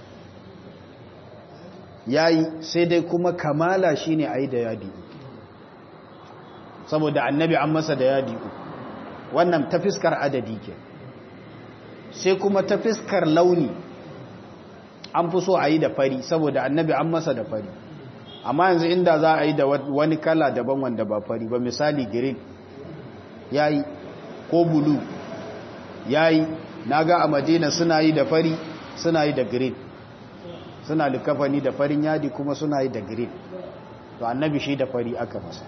ya yi sai dai kuma kamala shine a yi da yadi uku saboda annabi an masa da yadi uku wannan ta fiskar adadi ke sai kuma ta fiskar launi an fi so a yi da fari saboda annabi an masa da fari amma yanzu inda za a yi da wani kala daban wanda ba fari ba misali green ya yi ko bulu ya yi na ga a madina suna yi da fari suna yi da green suna likafani da farin yadi kuma suna yi da green to annabi shi da fari aka masa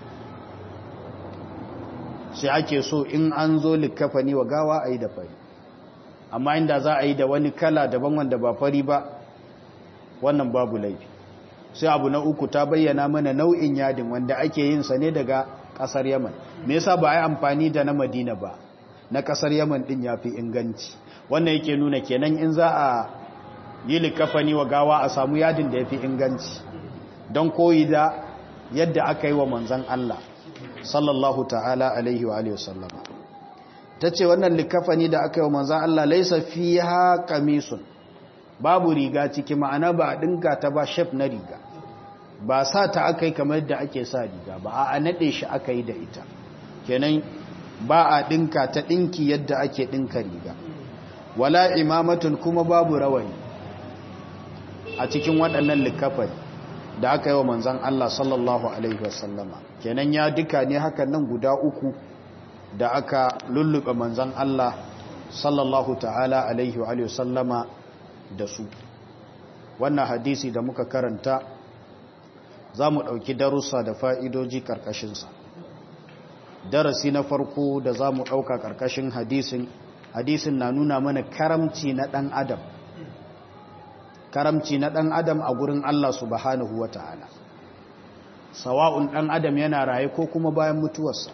sai ake so in an zo likafani wa gawa a yi da fari amma inda za a yi da wani kala daban wanda ba fari ba wannan babu laifi sai abu na uku ta bayyana mana nau'in yadin wanda ake yin sa ne daga kasar yaman me yasa ba a yi amfani da na madina ba na kasar yaman din ya fi inganci wannan yake nuna kenan in za a yi likafani wa gawa a samu yadin da ya fi inganci don koyi da yadda aka yi wa manzan Allah sallallahu ta'ala alaihi wa alihi wasallama ta ce wannan likafani da aka yi wa manzan Allah laisa fi ha kamisun babu riga ciki ma'ana ba a ɗinka ta ba shef na riga ba sa ta aka yi kamar da ake sa riga ba a naɗe shi aka yi da ita kenan ba a ɗinka ta ɗinki yadda ake ɗinka riga wala imamatun kuma babu rawani a cikin waɗannan likafani da aka yi wa manzan Allah sallallahu Alaihi wasallama kenan ya duka ne hakan nan guda uku da aka lullube manzan Allah sallallahu ta'ala Alaihi wasallama da su wannan hadisi da muka karanta za mu ɗauki darussa da fa'idoji ƙarƙashinsa darasi na farko da za mu ɗauka ƙarƙashin hadisin hadisin na nuna mana karamci na ɗan adam karamci na ɗan adam a gurin Allah subhanahu wa ta'ala sawa'un ɗan adam yana raye ko kuma bayan mutuwarsa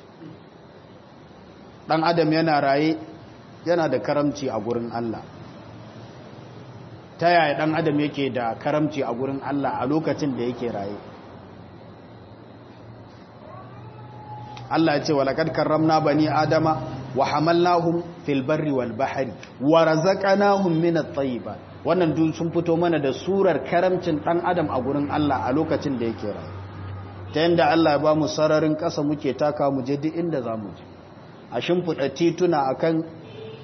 ɗan adam yana raye yana da karamci a gurin Allah ta yaya ɗan adam yake da karamci a gurin Allah a lokacin da yake raye Allah ya ce wa laqad karramna bani adama wa hamalnahum fil barri wal bahri wa razaqnahum min at-tayyibat wannan duk sun fito mana da surar karamcin dan adam a gurin Allah a lokacin da yake rayu ta yanda Allah ya ba mu sararin ƙasa muke taka mu je duk inda zamu je a shimfiɗa tituna akan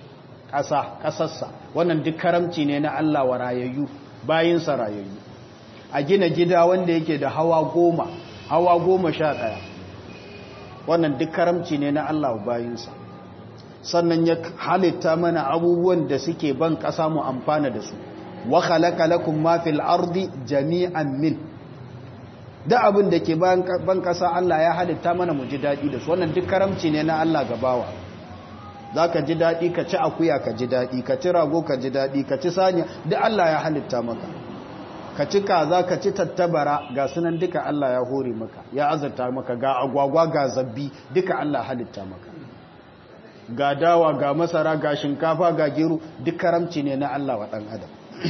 ƙasa ƙasarsa wannan duk karamci ne na Allah wa rayayyu bayinsa rayayyu a gina gida wanda yake da hawa goma hawa goma sha ɗaya wannan duk karamci ne na Allah bayinsa sannan ya halitta mana abubuwan da suke ban ƙasa mu amfana da su wa khalaqa lakum ma fil ardi jami'an min da abin da ke ban ƙasa Allah ya halitta mana mu ji daɗi da su wannan duk karamci ne na Allah gabawa za ka ji daɗi ka ci akuya ka ji daɗi ka ci rago ka ji daɗi ka ci saniya duk Allah ya halitta maka ka ci kaza ka ci tattabara ga sunan duka Allah ya hore maka ya azurta maka ga agwagwa ga zabbi duka Allah halitta maka ga dawa ga masara ga shinkafa ga gero duk karamci ne na Allah wa ɗan adam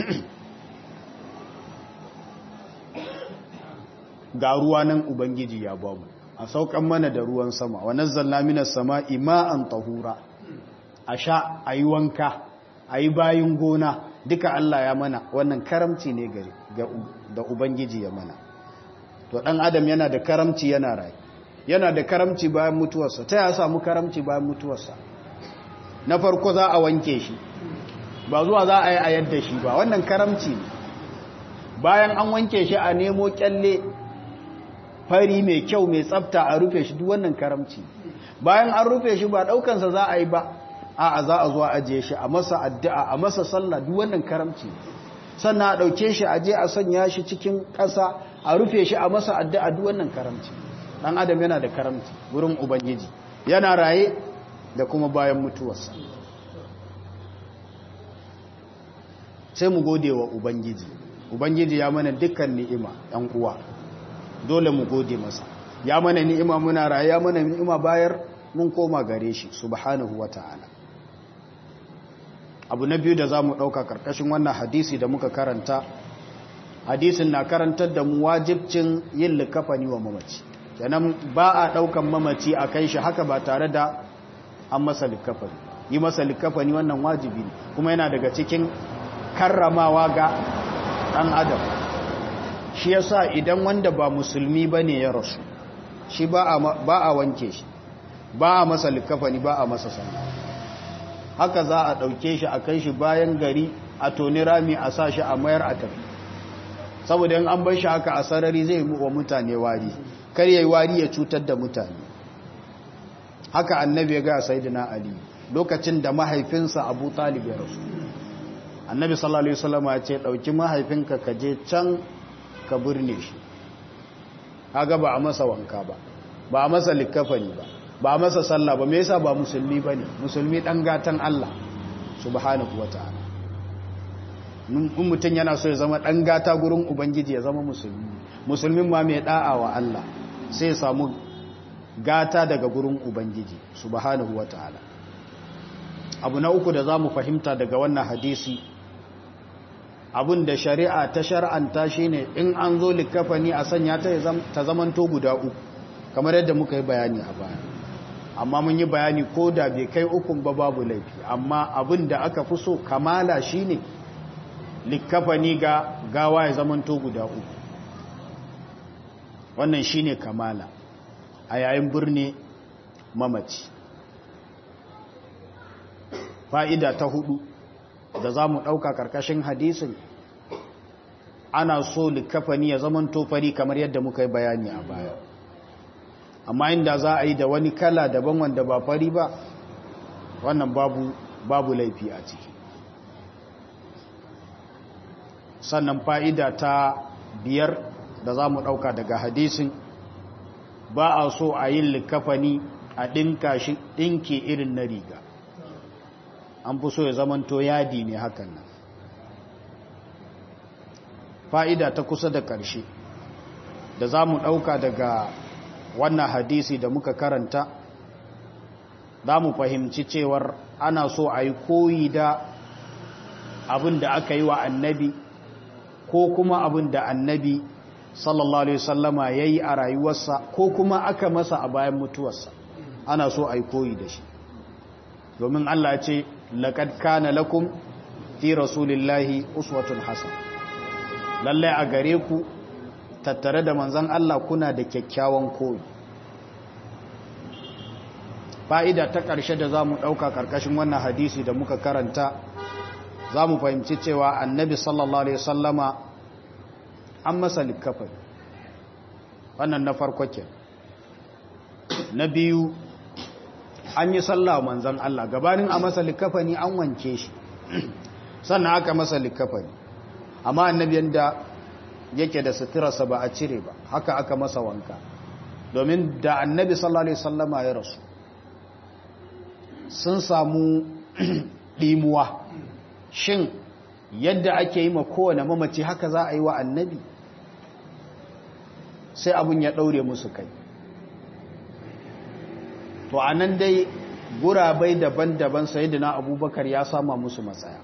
ga ruwa nan ubangiji ya bamu a saukan mana da ruwan sama wa nazzalna minas sama'i ma'an tahura a sha a yi wanka a yi bayin gona duka Allah ya mana wannan karamci ne gari da Ubangiji ya mana to ɗan adam yana da karamci yana rai yana da karamci bayan mutuwarsa ta ya samu karamci bayan mutuwarsa na farko za a wanke shi ba zuwa za a yi a yadda shi ba wannan karamci ne bayan an wanke shi a nemo kyalle fari mai kyau mai tsafta a rufe shi duk wannan karamci bayan an rufe shi ba ɗaukansa za a yi ba a'a za a zo a ajiye shi a masa addu'a a masa sallah duk wannan karamci sannan a dauke shi a je a sanya shi cikin ƙasa a rufe shi a masa addu'a duk wannan karamci dan adam yana da karamci gurin ubangiji yana raye da kuma bayan mutuwarsa sai mu gode wa ubangiji ubangiji ya mana dukkan ni'ima ɗan uwa dole mu gode masa ya mana ni'ima muna raye ya mana ni'ima bayar mun koma gare shi subhanahu wata'ala abu na biyu da za mu ɗauka ƙarƙashin wannan hadisi da muka karanta hadisin na karantar da mu wajibcin yin likafani wa mamaci kenan ba a ɗaukan mamaci a kai shi haka ba tare da an masa likafani yi masa likafani wannan wajibi ne kuma yana daga cikin karramawa ga ɗan adam shi yasa idan wanda ba musulmi ba ne ya rasu shi ba a wanke shi ba a masa likafani ba a masa sanda haka za a ɗauke shi a kai shi bayan gari a toni rami a sa shi a mayar a tafi saboda yin an bar shi haka a sarari zai wa mutane wari kar yayi wari ya cutar da mutane haka annabi ya ga sayyidina ali lokacin da mahaifinsa abu talib ya rasu annabi sallallahu alaihi wasallam ya ce dauki mahaifinka ka je can ka burne shi kaga ba a masa wanka ba ba a masa likafani ba ba masa sallah ba me yasa ba musulmi bane musulmi dan gatan Allah subhanahu wataala in mutum yana so ya zama dan gata gurin ubangiji ya zama musulmi musulmin ma mai da'a wa Allah sai ya samu gata daga gurin ubangiji subhanahu wataala abu na uku da zamu fahimta daga wannan hadisi abun da shari'a ta shar'anta shine in an zo likafani a sanya ta ta zamanto guda uku kamar yadda muka yi bayani a baya amma mun yi bayani ko da bai kai ukun ba babu laifi amma abin da aka fi so kamala shine likafani ga gawa ya zamanto guda uku wannan shine kamala a yayin birni mamaci fa'ida ta hudu da za mu ɗauka ƙarƙashin hadisin ana so likafani ya zamanto fari kamar yadda muka yi bayani a baya amma inda za a yi da wani kala daban wanda ba fari ba wannan babu babu laifi a ciki sannan fa'ida ta biyar da za mu ɗauka daga hadisin ba a so a yin likafani a ɗinka shi ɗinke irin na riga an fi so ya zamanto yadi ne hakan nan fa'ida ta kusa da ƙarshe da za mu ɗauka daga wannan hadisi da muka karanta za mu fahimci cewar ana so a yi koyi da abin da aka yi wa annabi ko kuma abin da annabi sallallahu alaihi wasallama ya yi a rayuwarsa ko kuma aka masa a bayan mutuwarsa ana so a yi koyi da shi domin Allah ce laƙad kana lakum fi rasulillahi uswatun hasan lallai a gare ku tattare da manzan Allah kuna da kyakkyawan koyi fa'ida ta ƙarshe da za mu ɗauka ƙarƙashin wannan hadisi da muka karanta za mu fahimci cewa annabi sallallahu alaihi sallama an masa likafani wannan na farko ke na biyu an yi sallah manzan Allah gabanin a masa likafani an wanke shi sannan aka masa likafani amma annabi yanda yake da suturarsa ba a cire ba haka aka masa wanka domin da annabi sallallahu alaihi wasallama ya rasu sun samu ɗimuwa shin yadda ake yi ma kowane mamaci haka za a yi wa annabi sai abin ya ɗaure musu kai to a nan dai gurabai daban-daban sayidina abubakar ya sama musu matsaya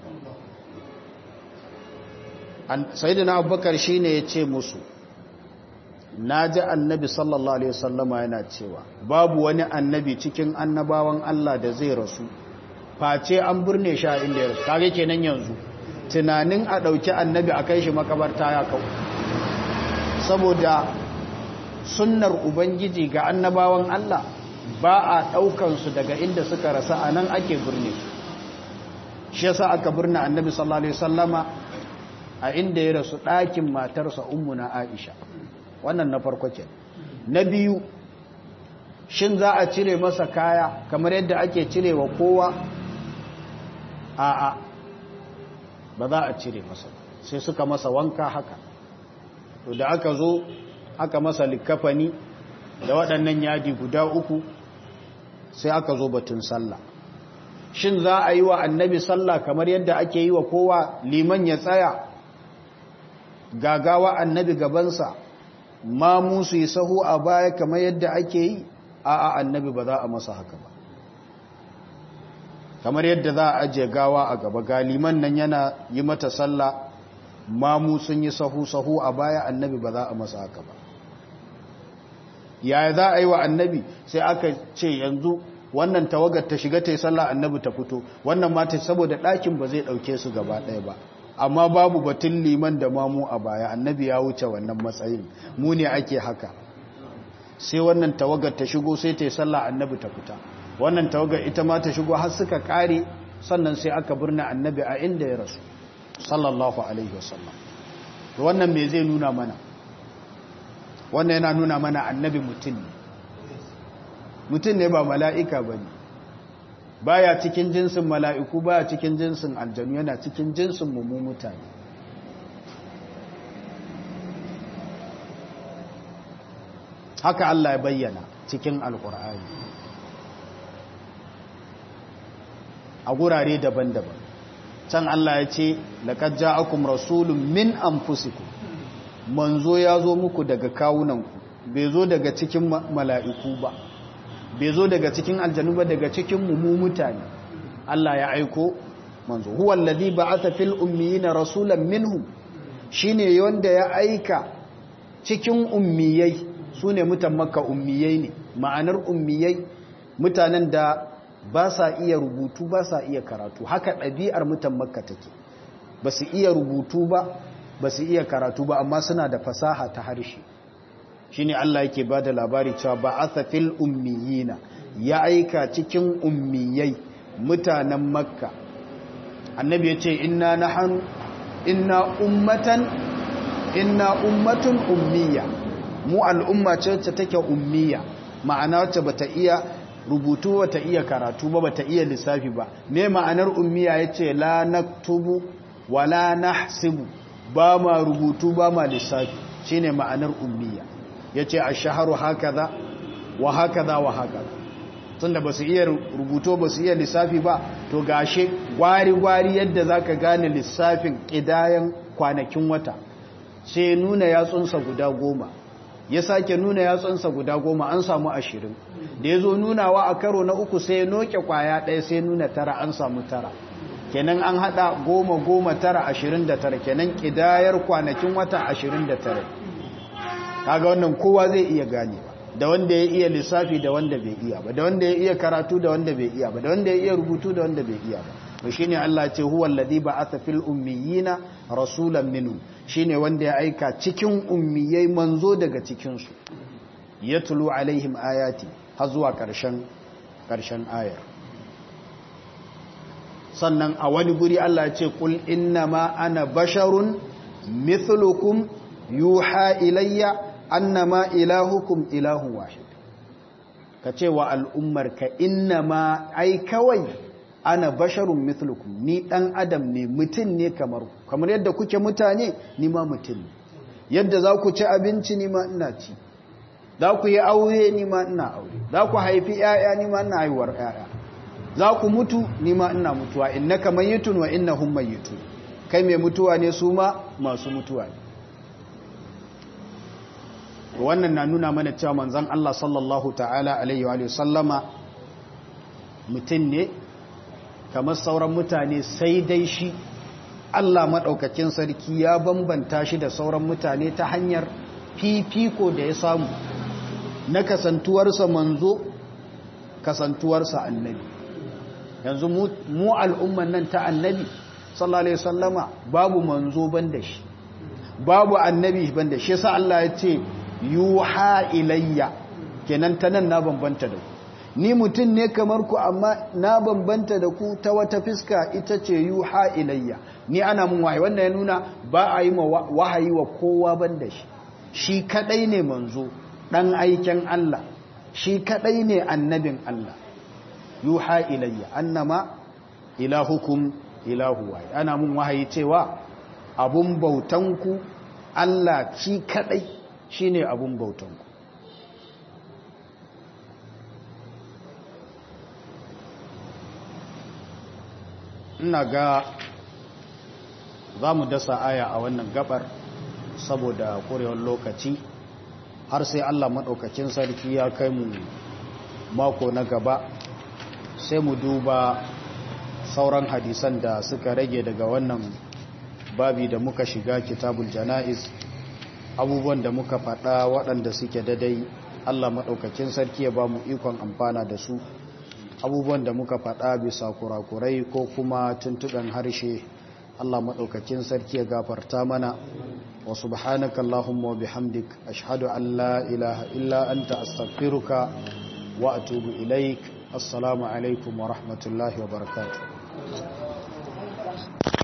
sayidina abubakar shi ne ya ce musu na ji annabi sallallahu alaihi wasallama yana cewa babu wani annabi cikin annabawan Allah da zai rasu face an burne shi a inda ya rasu kage kenan yanzu tunanin a ɗauki annabi a kai shi makabarta ya kau saboda sunnar ubangiji ga annabawan Allah ba a ɗaukansu daga inda suka rasa a nan ake burne su shi yasa aka burne annabi sallallahu alaihi wasallama a inda ya rasu ɗakin matarsa ummuna Aisha wannan na farko ke na biyu shin za a cire masa kaya kamar yadda ake cire wa kowa a'a ba za a cire masa sai suka masa wanka haka to da aka zo aka masa likafani da waɗannan yadi guda uku sai aka zo batun sallah shin za a yi wa annabi sallah kamar yadda ake yi wa kowa liman ya tsaya gagawa annabi gabansa ma musu yi sahu a baya kamar yadda ake yi a a annabi ba za a masa haka ba kamar yadda za a ajiye gawa a gaba galiman nan yana yi mata sallah mamu sun yi sahu-sahu a baya annabi ba za a masa haka ba yaya za a yi wa annabi sai aka ce yanzu wannan tawagar ta shiga ta yi sallah annabi ta fito wannan mata saboda ɗakin ba zai ɗauke su gaba ɗaya ba amma babu batun liman da mamu a baya annabi ya wuce wannan matsayin mu ne ake haka sai wannan tawagar ta shigo sai ta yi sallah annabi ta fita wannan tawagar ita ma ta shigo har suka kare sannan sai aka birna annabi a inda ya rasu sallallahu alaihi wasallam wannan me zai nuna mana wannan yana nuna mana annabi mutum ne mutum ne ba mala'ika ba ne baya cikin jinsin mala'iku baya cikin jinsin aljanu yana cikin jinsin mummu mutane haka Allah ya bayyana cikin alkur'ani a gurare daban-daban can Allah ya ce laqad ja'akum rasulun min anfusikum manzo ya zo muku daga kawunanku bai zo daga cikin mala'iku ba bai zo daga cikin aljanu ba daga cikin mu mutane Allah ya aiko manzo huwa allazi ba'atha fil ummiyina rasulan minhum shine wanda ya aika cikin ummiyai sune mutan makka ummiyai ne ma'anar ummiyai mutanen da ba sa iya rubutu ba sa iya karatu haka ɗabi'ar mutan makka take ba su iya rubutu ba ba su iya karatu ba amma suna da fasaha ta harshe shine Allah yake bada labari cewa ba'atha fil ummiyina ya aika cikin ummiyai mutanen makka annabi yace inna nahnu inna ummatan inna ummatun ummiya mu al'umma ce wacce take ummiya ma'ana wacce bata iya rubutu bata iya karatu ba bata iya lissafi ba me ma'anar ummiya yace la naktubu wala nahsibu ba ma rubutu ba ma lissafi shine ma'anar ummiya ya ce a shaharu haka za wa haka za wa haka tunda ba su iya rubuto ba su iya lissafi ba to gashe gwari-gwari yadda za ka gane lissafin ƙidayen kwanakin wata sai nuna yatsunsa guda goma ya sake nuna yatsunsa guda goma an samu ashirin da ya zo nunawa a karo na uku sai ya noke kwaya ɗaya sai nuna tara an samu tara kenan an haɗa goma goma tara ashirin da tara kenan ƙidayar kwanakin wata ashirin da tara kaga wannan kowa zai iya gane ba da wanda ya iya lissafi da wanda bai iya ba da wanda ya iya karatu da wanda bai iya ba da wanda ya iya rubutu da wanda bai iya ba to shine Allah ce huwa alladhi ba'atha fil ummiyina rasulan minhum shine wanda ya aika cikin ummiyai manzo daga cikin su yatlu alaihim ayati har zuwa karshen karshen ayar sannan a wani guri Allah ya ce qul innama ana basharun mithlukum yuha ilayya annama ilahukum ilahun wahid ka ce wa al'ummar ka innama ai kawai ana basharun mithlukum ni dan adam ne mutum ne kamar kamar yadda kuke mutane ni ma mutum ne yadda za ku ci abinci ni ma ina ci za ku yi aure ni ma ina aure za ku haifi ‘ya'ya ni ma ina haihuwar ‘ya'ya za ku mutu ni ma ina mutuwa innaka mayyitun wa innahum mayyitun kai mai mutuwa ne su ma masu mutuwa ne wannan na nuna mana cewa manzon Allah sallallahu ta'ala alaihi wa sallama mutum ne kamar sauran mutane sai dai shi Allah maɗaukakin sarki ya bambanta shi da sauran mutane ta hanyar fifiko da ya samu na kasantuwarsa manzo kasantuwarsa annabi yanzu mu al'umman nan ta annabi sallallahu alaihi wasallama babu manzo banda shi babu annabi banda shi yasa Allah ya ce yuha ilayya kenan ta nan na bambanta da ku ni mutum ne kamar ku amma na bambanta da ku ta wata fiska ita ce yuha ilayya ni ana mun wahayi wannan ya nuna ba a yi wahayi wa kowa banda shi shi kadai ne manzo dan aiken Allah shi kadai ne annabin Allah yuha ilayya annama ilahukum ilahu wahid ana mun wahayi cewa abun bautanku Allah shi kadai shine abun bautanku ina ga za mu dasa aya a wannan gabar saboda korewar lokaci har sai Allah maɗaukakin sarki ya kai mu mako na gaba sai mu duba sauran hadisan da suka rage daga wannan babi da muka shiga kitabul jana'iz abubuwan da muka faɗa waɗanda suke dadai Allah maɗaukakin sarki ya ba mu ikon amfana da su abubuwan da muka faɗa bisa kurakurai ko kuma tuntuɓen harshe Allah maɗaukakin sarki ya gafarta mana wa subhanaka Allahumma wa bihamdik ashhadu an la ilaha illa anta astaghfiruka wa atubu ilaik assalamu alaikum wa rahmatullahi wa barakatuh